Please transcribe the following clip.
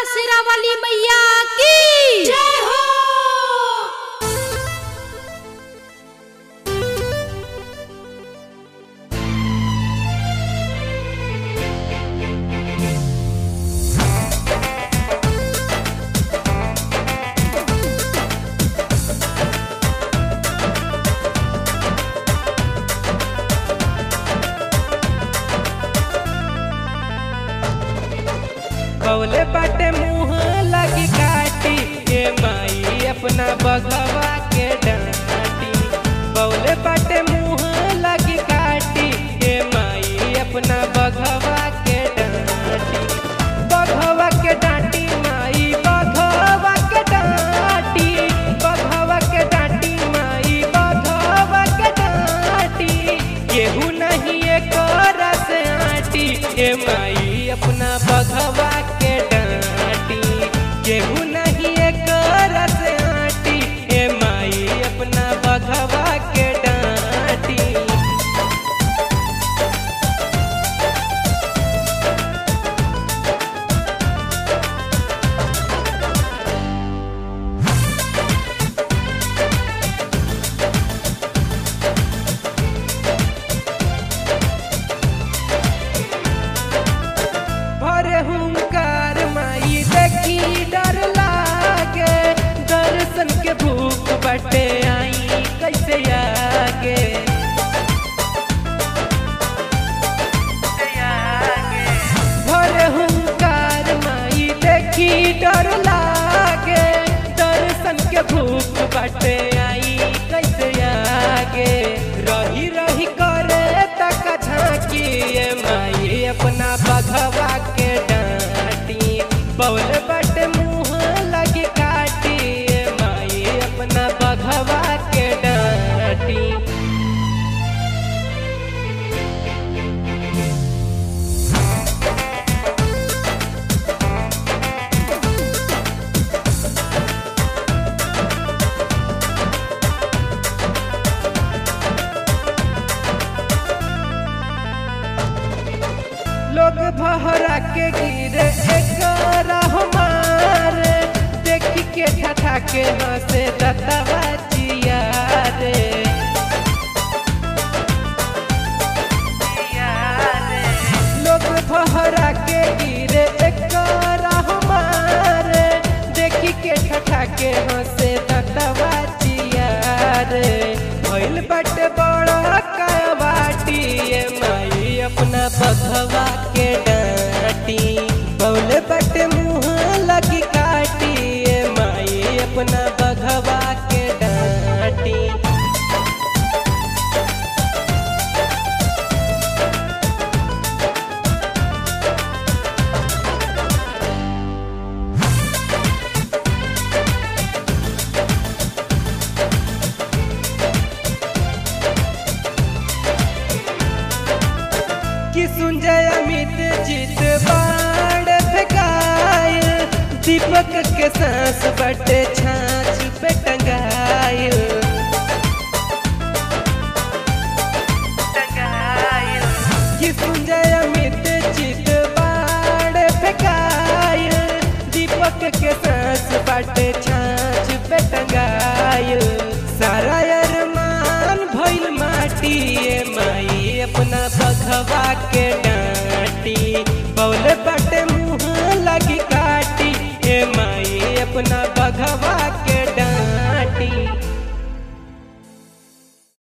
शेरावाली मैया की जय हो बौले बाटे मुँह लगी काटी के माई अपना बघवा के डांटी बौले बाटे मुँह लगी काटी के माई अपना बघवा के डांटी बघवा के डांटी माई बघवा के डांटी बघवा के डांटी माई बघवा के डांटी केहू नहीं एक रस आटी के माई अपना बघवा के डांटी केहू नहीं एक रस आटी के माई अपना बघवा के डांटी भरे हुंकार माई देखी डर लागे दर्शन के भूख बटे आई कैसे आगे भरे हुंकार माई देखी डर लागे दर्शन के भूख बटे आई कैसे आगे रही रही करे तक झांकी ए माई अपना बघवा के डांटी बौल बट मुँह लगी काटी ए माई अपना बघवा के डांटी लोग भहरा के गिरे एक हमारे देख के ठठा के हंसे दतवा जिया रे लोग भहरा के गिरे एक हमारे देख के ठठा के हंसे दतवा जिया रे भइल बट बड़ा काबाटी ए माई अपना बघवा के डांटी बौल बट मुँह लगी काटी ए माई अपना बघवा के डांटी कि सुंजय अमित जीत बाण फेंकायल दीपक के सांस बटे छाछ पे टंगायल कि सुंजय अमित जीत बाण फेंकायल दीपक के सांस बटे छाछ पे टंगायल सारा अरमान भइल माटी ए माई अपना बघवा के डांटी